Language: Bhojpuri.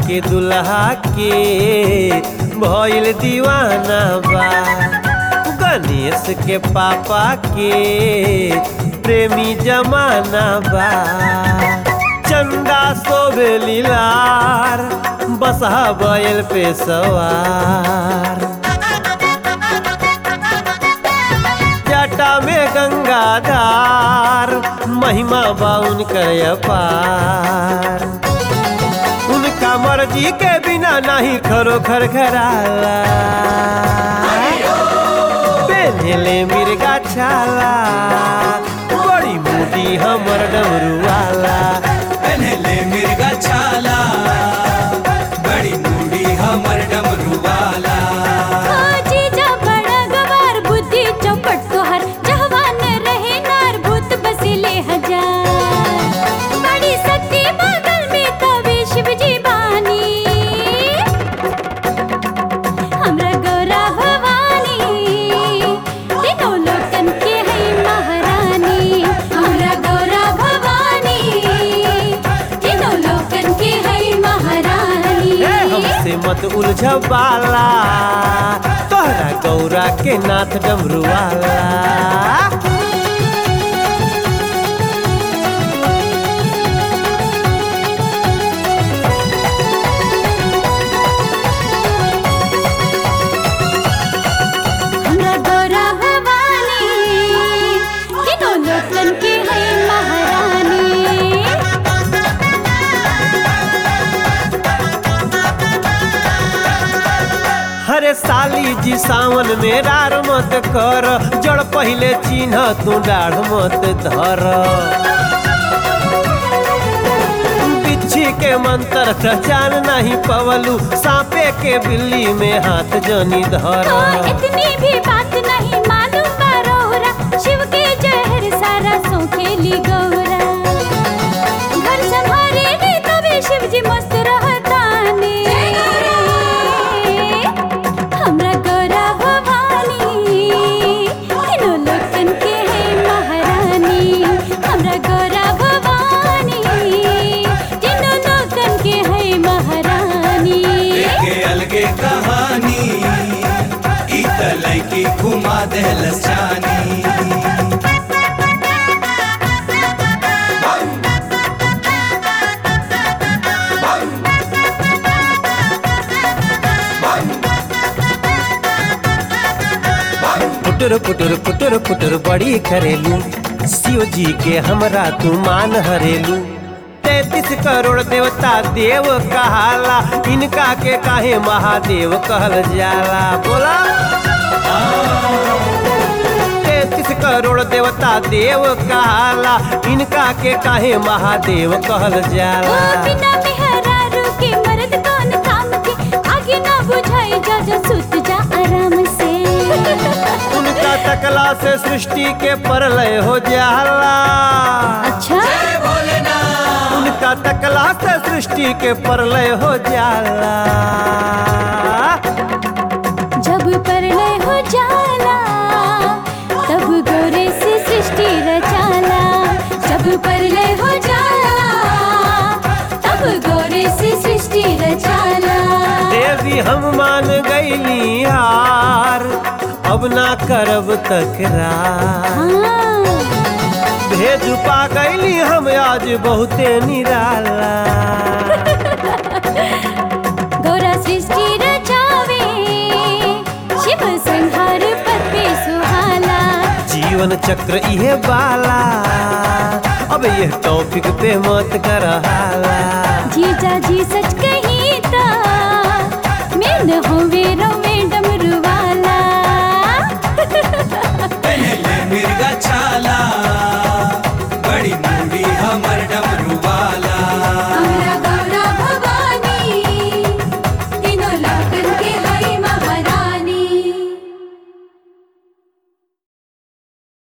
के दुल्हा के भइल दीवाना बा गणेश के पापा के प्रेमी जमाना बा चंदा सोबे लीलार बसहा बैल पे सवार जटा में गंगाधार महिमा बाउन कर अपार उनका मर्जी के बिना नहीं खरो खर खराला पेन्हले मिर्गा छाला बड़ी मोटी हमर डमरू वाला पहले मिर्गा छाला बड़ी बूढ़ी हमर डमरू वाला जीजा बड़ा गवार बुद्धि चौपट तोहर जहवान रहे नार भूत बसिले हजार बड़ी शक्ति बगल में तवे शिव जी बानी हमरा गौरा भवानी तीनों लोकन के है महारानी हमरा गौरा भवानी तीनों लोकन के है महारानी ए, हमसे मत उलझ बाला तोहरा गौरा के नाथ डमरू वाला हमरा गौरा भवानी तीनों लोकन के है महारानी हरे साली जी सावन में रार मत कर जड़ पहले चिन्ह तू डाढ़ मत धर बिच्छी के मंत्र त जान नहीं पवलू सांपे के बिल्ली में हाथ जनी धर ओ इतनी भी बात नहीं मालूम बा रौरा शिव के जहर सारा सो खेली गौरा घर संभारे ली तबे शिव जी मस्त रहतानी हमरा गौरा भवानी तीनों लोकन के है महारानी हमरा गौरा भवानी तीनों लोकन के है महारानी के अलगे कहानी ई त लैकी घुमा देहलस जानी पुटुर पुटुर पुटुर पुटुर बड़ी करेलू शिव जी के हमरा तू मान हरेलू तैतीस करोड़ देवता देव कहाला इनका के काहे महादेव कहल जाला बोला तैतीस करोड़ देवता देव कहाला इनका के काहे महादेव कहल ओ जाला बिना मेहरारू के मर्द कौन काम के आगे ना बुझाई जा जा सुत जा आराम से उनका तकला से सृष्टि के प्रलय हो जाला अच्छा उनका तकला से सृष्टि के प्रलय हो जाला जब प्रलय हो जाला तब गौरे से सृष्टि रचाला जब प्रलय हो जाला तब गौरे से सृष्टि रचाला देवी हम मान गईली हार अब ना करब तकरार हाँ भेज पा गईली हम आज बहुते निराला गौरा सृष्टि रचावे शिव संहार पद पे सुहाला जीवन चक्र इहे बाला अब ये टॉपिक पे मत कर हाला जीजा जी सच कही ता मैं न होवे रो